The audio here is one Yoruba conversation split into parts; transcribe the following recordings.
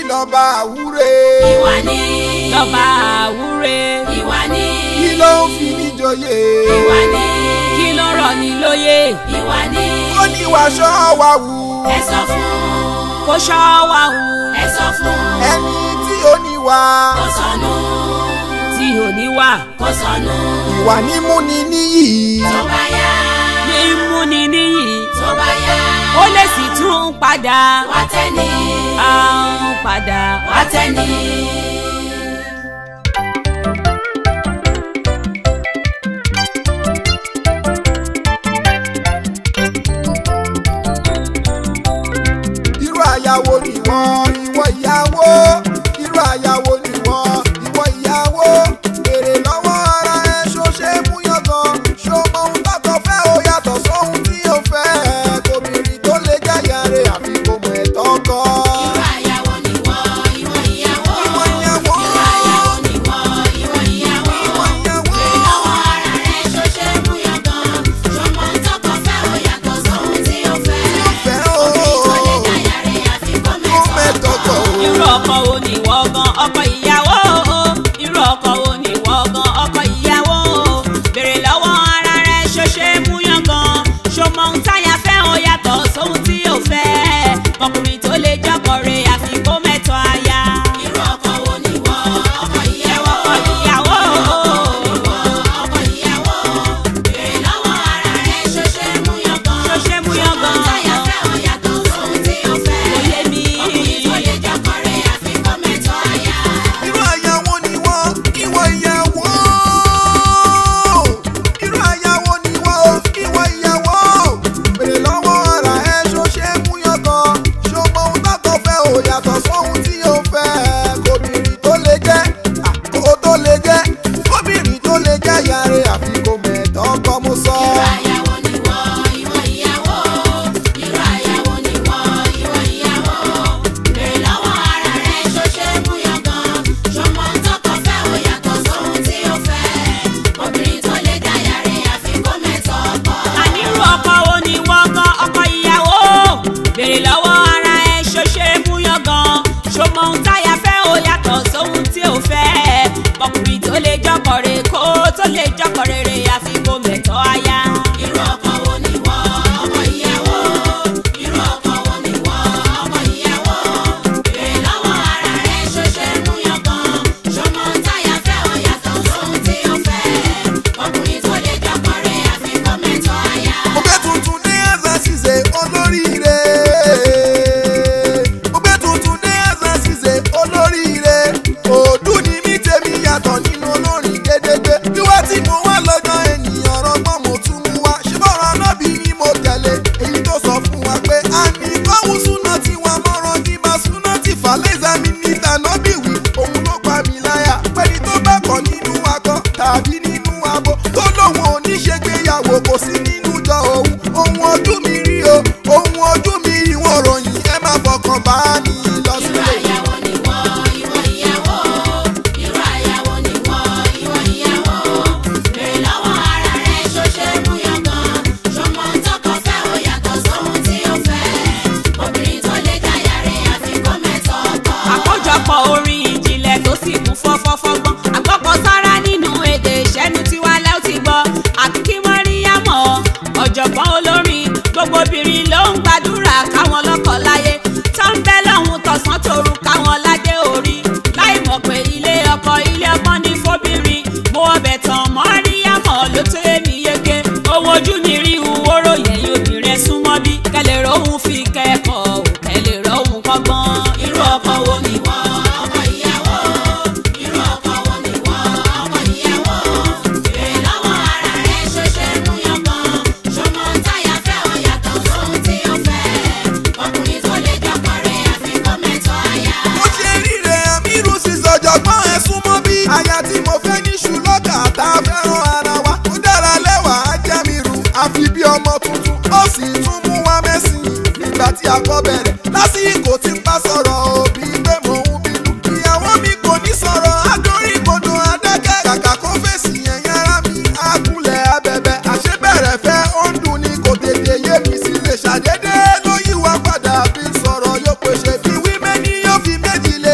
lọ́ba àwúre. ìwà ni lọ́ba àwúre ìwà ni kí ló ń fi ní joyè. ìwà ni kí ló rọ̀ ní lóye ìwà ni ó ní wàṣọ wa wù. ẹ sọ fún kó ṣọ́ wa hù ẹ sọ fún ẹni tí ó ní wà. kó sọnù tí ò ní wà kó sọnù ìwà ní múni níyì. tó bá yá ní múni níyì tó bá yá ó lè sì tún padà wá tẹ́ni á ń padà wá tẹ́ni. irú àyàwó ni wọ́n ìwọ ìyàwó irú àyàwó ni wọ́n ìwọ ìyàwó èrè lọ́wọ́ ara ẹ ṣó ṣe é mú yangàn ṣó mọ ohun tọkọ fẹ́ ó yàtọ̀ sóhun tí ó fẹ́ kòmìnrin tó lè jáyà rẹ̀ àfi kò mọ̀ ẹ̀tọ́ kọ́. ìwà ìyàwó ni wọ́n ìwọ ìyàwó ìwọ ìyàwó ìwà ìyàwó ni wọ́n ìwọ ìyàwó. ìwọ ìyàwó lọ́wọ́ ara rẹ̀ ṣó ṣe é mú yangàn ṣọmọ tọkọ fẹ́ ó yàtọ̀ sóhun tí ó fẹ́. fẹ́ o obìnrin tó lè jáyà rẹ̀ àfi kó kó mẹ́tọ̀ mẹ́tọ̀ kọ́ o. irú ọkọ wo ni wọ́n gan ọkọ ìyàwó irú ọkọ wo ni wọ́n gan ọkọ ìyàwó béèrè lọ́wọ́ ara rẹ̀ ṣó ṣe é mú yangàn ṣó mọ ohun táyà fẹ́ ó yàtọ̀ sóhun tí ò fẹ́ ọkùnrin tó lè jọkọ rẹ̀ àfi kó mẹ́tọ̀ aya irú ọkọ wo ni wọ́n ọkọ ìyàwó ọkọ ìyàwó ọkọ ìyàwó béèrè lọ́wọ́ ara rẹ̀ ṣó ṣe é mú yangàn ṣó ṣe é mú yangàn táyà fẹ́ ó yàtọ̀ sóhun tí ó fẹ́. kò yé mi ọkùnrin tó lè jọkọ rẹ̀ àfi kó mẹ́tọ̀ aya. irú àyàwó ni wọ́n ìwọ ìyàwó irú àyàwó ni wọ́n ìwọ ìyàwó bèrè lọ́wọ́ ara ẹ ṣó ṣe é mú yangàn ṣó mọ ohun tọkọ fẹ́ ò yàtọ̀ sóhun tí ó fẹ́ kòbìnrin tó lè jẹ́ àkókò tó lè jẹ́ kòbìnrin tó lè jẹ́ yàrá àfi kò mẹ̀tọ́ kọ́ mo sọ. irú àyàwó ni wọ́n ìwọ ìyàwó irú àyàwó ni wọ́n ìwọ ìyàwó béèrè lọ́wọ́ ara rẹ̀ ṣó ṣe é mú yangàn ṣọmọ tọkọ fẹ́ ó yàtọ̀ sóhun tí ó fẹ́ obìnrin tó lè dáyà rẹ̀ àfi kó mẹ́tọ̀ ọkọ. ànírú ọkọ wo ni wọ́n gan ọkọ ìyàwó béèrè lọ́wọ́ ara ẹ ṣó ṣe é mú yangàn ṣó mọ ohun táyà fẹ́ ó yàtọ̀ sóhun tí ò fẹ́ ọkùnrin tó lè jọkọ̀ rẹ̀ kó tó lè jọkọ̀ rere àfi kó mẹ̀tọ́ aya. irú ọkọ wo ni wọ́n ọkọ ìyàwó irú ọkọ wo ni wọ́n ọkọ ìyàwó béèrè lọ́wọ́ ara rẹ̀ ṣó ṣe é mú yangàn ṣọmọ táyà fẹ́ ó yàtọ̀ sóhun tí ó fẹ́ ọkùnrin tó lè jọkọ rẹ̀ àfi kó mẹ́tọ̀ aya. mo gbé tuntun dé ẹ̀sán ṣiṣẹ́ olóríire. mo gbé tuntun dé ẹ̀sán ṣiṣẹ́ olóríire. òdù ni mí tèmi yàtọ̀ nínú olórin gédégbé. wíwá tí mo wá lọ́jọ́ ènìyàn rọgbọ́n mo tún mú wá. ṣé bọ́rọ̀ anábì ni mo tẹ̀lé. èyí tó sọ fún wa pé a ní kọ́hún súná tí wọ́n mọ́rọ̀ ní bá súná tí fàlẹ́sà mi ní tànọ́bì wí. òun ló pa mí láyà. pẹ́ni tó bá kọ̀ nínú akọ tàbí nínú abo. tó lóun ò ní ṣègbéyàwó kò sí nínú jọ òun. ohun ojú mi rí o ohun ojú mi rí wọn ròyìn ẹ má fọkàn bá ní lọ irú sílé. àyàwó ni wọ́n ìwọ ìyàwó irú àyàwó ni wọ́n ìwọ ìyàwó béèrè lọ́wọ́ ara rẹ̀ ṣó ṣe é mú yangàn ṣọmọ tọkọ fẹ́ ó yàtọ̀ sóhun tí ó fẹ́ obìnrin tó lè dáyà rẹ̀ àfi kó mẹ́tọ̀ ọkọ. àkójọpọ̀ orin ìjìnlẹ̀ tó sì kún fọ́fọ́fọ́gbọ́n àgbọ̀kọ̀ sára nínú èdè ìṣẹ́nu tiwa lẹ́ ó ti gbọ́ àti kí wọ́n rí yámọ̀ ọ̀jọ̀gbọ́n olórin gbogbo obìnrin ló ń gbàdúrà káwọn lọ́kọ láyé tó ń bẹ́ lọ́hùn tọ̀sán tòru káwọn ládé orí láì mọ̀ pé ilé ọkọ ilé ọgbọ́n ní fóbìnrin mo ọbẹ̀ tán mọ́ rí yámọ̀ ló tó èmi yege ohun ojú mi rí ìwúrò yẹn yóò bí rẹ súnmọ́ bí kẹlẹ̀ rohun fi kẹ́kọ̀ọ́ ò kẹlẹ̀ rohun kọ́gbọ́n irú ọkọ wo ni wọ́n. ọkọ ìyàwó irú ọkọ wo ni wọ́n ọkọ ìyàwó béèrè lọ́wọ́ ara rẹ̀ ṣó ṣe é mú yangàn ṣọmọ táyà fẹ́ ó yàtọ̀ sóhun tí ó fẹ́ ọkùnrin tó lè jọkọ rẹ̀ àfi kó mẹ́tọ̀ aya. mo ṣe ríre àmírù sísọjọgbọ́n ẹ súnmọ́ bí. aya tí mo fẹ́ ní ṣùlọ́kà tá a fẹ́ràn ara wa. ó dára lẹ́wà á jẹ́ mi rù àfi bí ọmọ tuntun. ó sì tún mú wa mẹ́sìn nígbà tí a kọ́ bẹ̀rẹ̀. lásìkò tí ń bá sọ̀rọ̀ òbí pé mò ń bínú. ìyàwó mi kò ní sọ̀rọ̀ adórí kodò adákẹ́. kàkà kó fèsì yẹn yára mi àkúnlẹ̀ abẹ́bẹ́. àṣebẹ̀rẹ̀ fẹ́ ó ń dùn ní kò tètè yé mi sí lè ṣàdédé ló yí wa padà bí sọ̀rọ̀ yóò pèsè fi wí mẹ́ni yóò fi méjì lé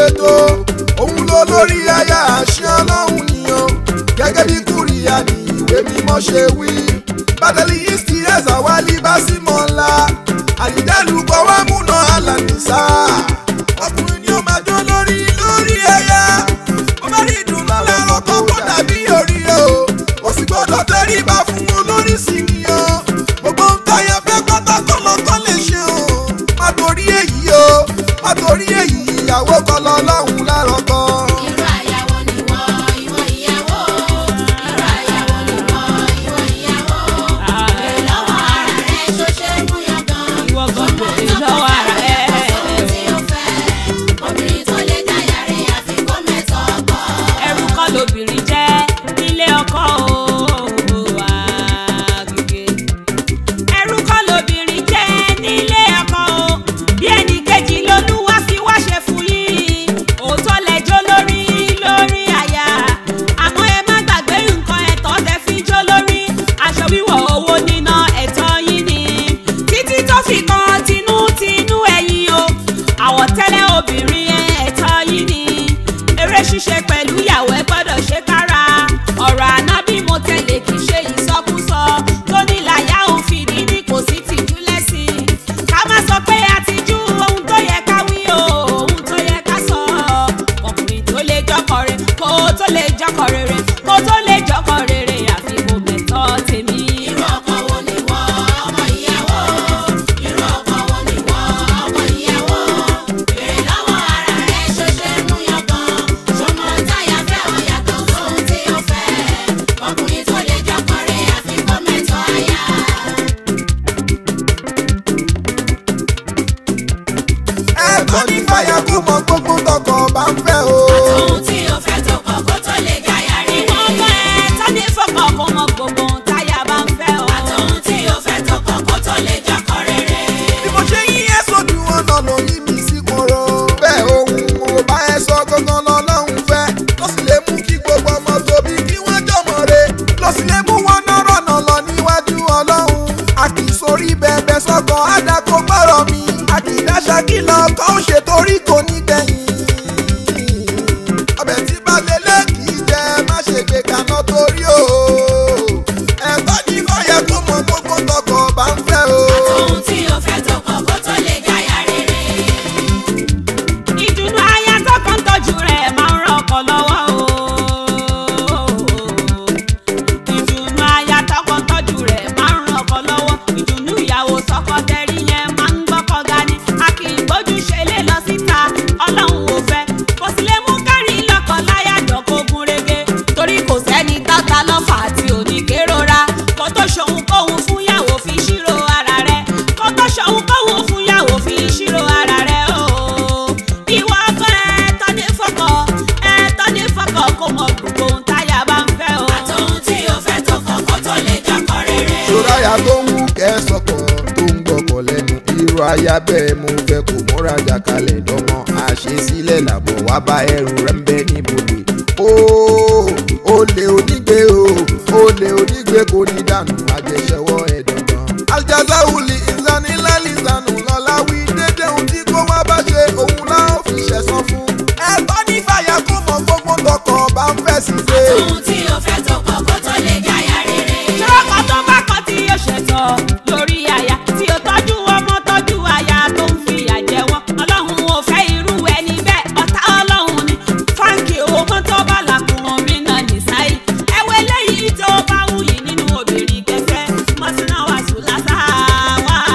ṣe tó òun ló lórí aya àṣẹ ọlọ́run nìyàn gẹ́gẹ́ bí kúrìyà ní ìwé mímọ́ ṣe wí bàtẹ́lì yìí sí ẹ̀sà wálé bá sí mọ́ ńlá àyídẹ́lu kọ́ wá múná alànìsá ọkùnrin ni ó máa jó lórí lórí ẹ̀yà ó bá rí ìdùnnú lẹ́rọ tó kó dàbí orí o ó sì gbọ́dọ̀ tẹríba fún olórí sí ni o gbogbo ń tọ́yẹ fẹ́ pátákó lọ́kọ́ lè ṣe o má torí èyí o má torí èyí ìyàwó kọ́ lọ lọ́hùn lárọ̀ kan. Irú àyàwó ni wọ́n, ìwọ ìyàwó. Irú àyàwó ni wọ́n, ìwọ ìyàwó. Bèrè lọ́wọ́ ara rẹ̀ ṣó ṣe é mú yangàn. Ìwọ gan bèrè lọ́wọ́ ara rẹ̀. Ohun tí ó fẹ́, obìnrin tó lè dáyà rẹ̀ àfi kó mẹ́tọ̀ ọkọ. ẹrú kọ́ lobìnrin jẹ́ nílé ọkọ o àgègè. ẹrú kọ́ lobìnrin jẹ́ nílé ọkọ o bí ẹnì kejì lolúwa fi wá ṣe fún yín òótọ́ lẹ́jọ́ lórí lórí àyà àmọ́ ẹ má gbàgbé nǹkan ẹ̀tọ́ tẹ fi jó lórí aṣọ wíwọ̀ owó níná ẹ̀tọ́ yín ni títí tó fi kan tinútinú ẹ̀yìn o àwọ̀tẹ́lẹ̀ obìnrin ẹ̀tọ́ yín ni eré ṣíṣe pẹ̀lú ìyàwó ẹ gbọ́dọ̀ ṣe kára ọ̀rọ̀ àná bí mo tẹ̀lé kì í ṣe ìsọkúsọ tó ní làyà òun fìdí ní kò sí tìjú lẹ́sìn ká má sọ pé àtijú ohun tó yẹ ká wí o ohun tó yẹ ká sọ ọkùnrin tó lè jọkọ rẹ kó tó lè jọkọ rere kó tó lè jọkọ rere àfi kò mẹ́tọ́ tèmi. Irú ọkọ wo ni wọ́n, ọmọ ìyàwó? Irú ọkọ wo ni wọ́n, ọmọ ìyàwó? Bèrè lọ́wọ́ ara rẹ̀ ṣó ṣe é mú yangàn. Ṣó mọ táyà fẹ́ ọ yàtọ̀ sóhun tí ó fẹ́? Ọkùnrin tó lè jọkọ rẹ̀ àfi kó mẹ́tọ̀ aya. ẹ̀tọ́ ní fàyà kó mọ gbogbo tọkọ bá ń fẹ́ o. Ohun tí ó fẹ́ tó kọ̀ kó tó lè jáyà rere. ọmọ ẹ tọ́ni fọkàn kó mọ gbogbo ohun táyà bá ń fẹ́ o. Àtọ̀hún tí ó fẹ́ tó kọ̀ kó tó lè jọkọ rere. bí mo ṣe yí ẹ sójú wọn náà ló yí mi sí koro. bẹ́ẹ̀ ohun mo bá ẹ sọ gangan lọ́lọ́run fẹ́ ló sì lè mú kí gbogbo ọmọ tóbi kí wọ́n jọmọ re ló sì lè mú wọn nọ́rọ̀ náà lọ níwájú ọlọ́run. a kì í sórí bẹ́ẹ̀bẹ́ sọ́kàn àdàkọ gbọ́rọ̀ mi a kì í dáṣà kí lọ kọ́ ó ṣe torí kò ní gbẹ̀yìn. ọbẹ̀ tí balẹ̀lẹ̀ kì í jẹ má ṣe gbé kaná torí o. ẹ̀tọ́ ní fọyẹ́ kó mọ gbogbo tọkọ bá ń fẹ́ o. Ohun tí ó fẹ́ tó kọ̀ kó tó lè jáyà rere. ìdùnnú aya tọkàn tọ́jú rẹ̀ máa ń ràn ọkọ lọ́wọ́ o. ìdùnnú aya tọkàn tọ́jú rẹ̀ máa ń ràn ọkọ lọ́wọ́. ìdùnnú ìyàwó sọkọ tẹrí yẹn máa ń gbọ́kọ̀ ga ni. a kì í gbójú ṣe lé lọ síta ọlọ́run ò fẹ́. kò sí lè mú kárí lọ́kọ̀ láyà dọ̀kọ̀gùn rege. torí kò sẹ́ni tọ́ta lọ́fà àti oníkérora. kò tó ṣòun kóhun fún yàwó fi ṣírò ara rẹ̀. kò tó ṣòun kóhun fún yàwó fi ṣírò ara rẹ̀ o ìwọ ọkọ ẹ tọ́ni fọkọ ẹ tọ́ni fọkọ kó mọ gbogbo ohun táyà bá ń fẹ́ o. Àtọ̀hún tí ó fẹ́ tó kọ̀ kó tó lè jọkọ rere. ṣòráyà tó ń wú kẹsọkọ tó ń gbọkọ lẹ́nu irú aya bẹ́ẹ̀ mo fẹ́ kó múra jàkalẹ̀ dọmọ àṣesílẹ̀ làbọ̀ wá bá ẹrù rẹ̀ ń bẹ níbodè ó olè onígbé o olè onígbé kò ní dànù àjẹsẹwọ ẹ dandan. aljazawuli ìsanilẹ́lìsànù lọ́la wí dédé ohun tí kò wá bá ṣe òun láò fi ṣẹ̀san fún. ẹ̀tọ́ ní fàyà kó mọ gbogbo tọkọ bá ń fẹ́ sí ṣe. Ohun tí ó fẹ́ tó kọ̀ kó tó lè jáyà rere. ṣọ́kọ tó bá kọ́ tí yóò ṣẹ̀tọ́ lórí aya tí ó tọ́jú ọmọ tọ́jú aya tó ń fi ìyà jẹ wọ́n ọlọ́run ò fẹ́ irú ẹni bẹ́ẹ̀ ọ̀tá ọlọ́run ni fáńkì owó tó bá làkùnrin mi náà ní sáyé ẹwẹ́ lẹ́yìn tó bá wù yìí nínú obìnrin kẹfẹ́ mọ́tínà wàásù lásà wá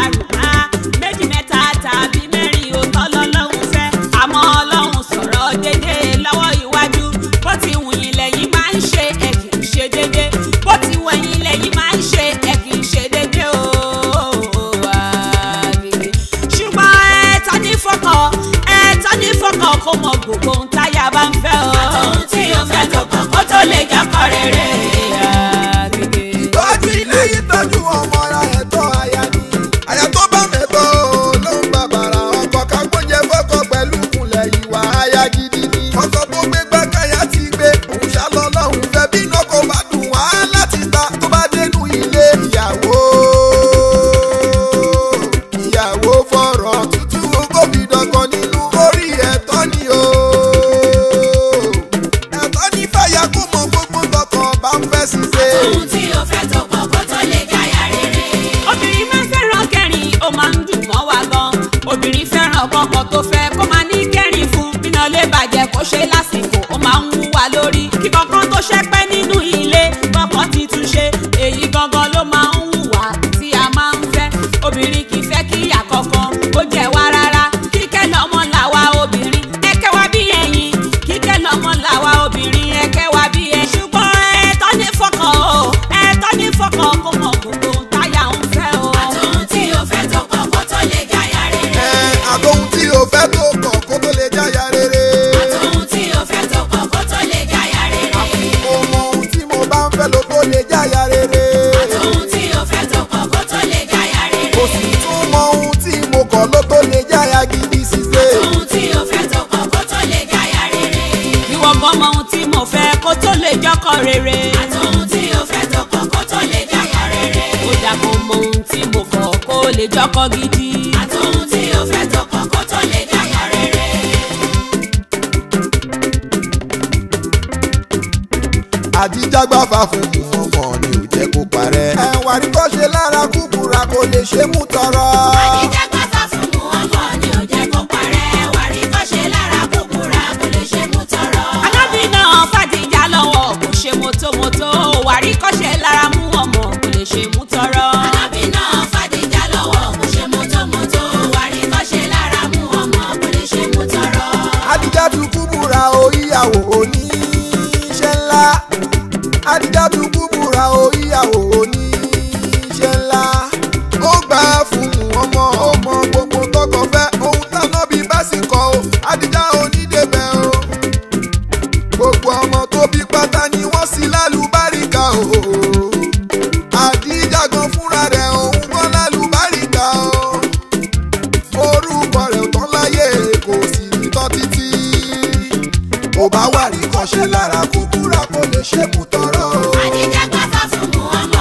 kó ṣe lásìkò ó máa ń wúwa lórí kí kankan tó ṣẹpẹ́ nínú ilé kankan ti tún ṣe èyí gangan ló máa ń wùwà tí a máa ń fẹ́ obìnrin kì í fẹ́ kí ìyá kankan ó jẹ́ wá rárá kíkẹ́ lọ́mọ làwa obìnrin ẹ̀kẹ́ wá bí ẹ̀yìn kíkẹ́ lọ́mọ làwa obìnrin ẹ̀kẹ́ wá bí ẹ̀ ṣùgbọ́n ẹ̀tọ́ ní fọkàn o ẹ̀tọ́ ní fọkàn kó mọ gbogbo táyà ń fẹ́ o. àtòhun tí o fẹ́ tó kọ̀ kó tó lè jáyà rere. ẹ àtòhun tí o fẹ́ tó kọ̀ kó tó lè jáya rere. àtòhun tí o fẹ́ tó kọ̀ kó tó lè jáyà rere. mo mọ ohun tí mo bá ń fẹ́ ló tó lè jáya rere. àtòhun tí o fẹ́ tó kọ̀ kó tó lè jáyà rere. mo sì tún mọ ohun tí mo kọ̀ ló tó lè jáya gidi ṣíṣe. àtòhun tí o fẹ́ tó kọ̀ kó tó lè jáyà rere. ìwọ gan mọ ohun tí mo fẹ́ kó tó lè jọ́kọ̀ rere. àtòhun tí o fẹ́ tó kọ̀ kó tó lè jáyà rere. ó dà kó mọ ohun tí mo kọ̀ kó lè jọ́kọ̀ gidi. àtòhun tí o fẹ́ tó kọ̀ kó tó lè jáyà rere. àdìjágbáfa fún ọmọ ni ò jẹ́ kó parẹ́. ẹ̀wà rí kó ṣe lára kúkúra kò lè ṣe mú tọrọ. àdìjágbáfà fún mu ọmọ ni ò jẹ́ kó parẹ́. wàrí kó ṣe lára kúkúrà kò lè ṣe mú tọrọ. alábì náà fàdíjà lọ́wọ́ kò ṣe mọ́tòmọ́tò wàrí kọ́ṣẹ́ lára mú ọmọ kò lè ṣe mú tọrọ. Alábì náà fàdíjà lọ́wọ́ kò ṣe mọ́tòmọ́tò. wàrí kó ṣe lára mú ọmọ kò lè ṣe mú tọrọ. àdìjá tún kúbúra o ìyàwó oníṣẹ́ ńlá. àdìjá tún kúbúra o ìyàwó oníṣẹ́ ńlá. ó gbà fún ọmọ ọmọ gbogbo tọkọ fẹ́ ohun táná bí bá sì kọ o àdìjá onídébẹ̀ o. gbogbo ọmọ tó bí pátá ni wọ́n sì lálùbáríkà o. àdìjá gan fúnra rẹ̀ òun wọ́n lálùbáríkà o orúkọ rẹ̀ ò tán láyé kò sì ní tán títí. ó bá wà ní kọ́ṣẹ́ lára kúkúrà kò lè ṣe kú tọrọ. àdìjágbáfà fún mu ọmọ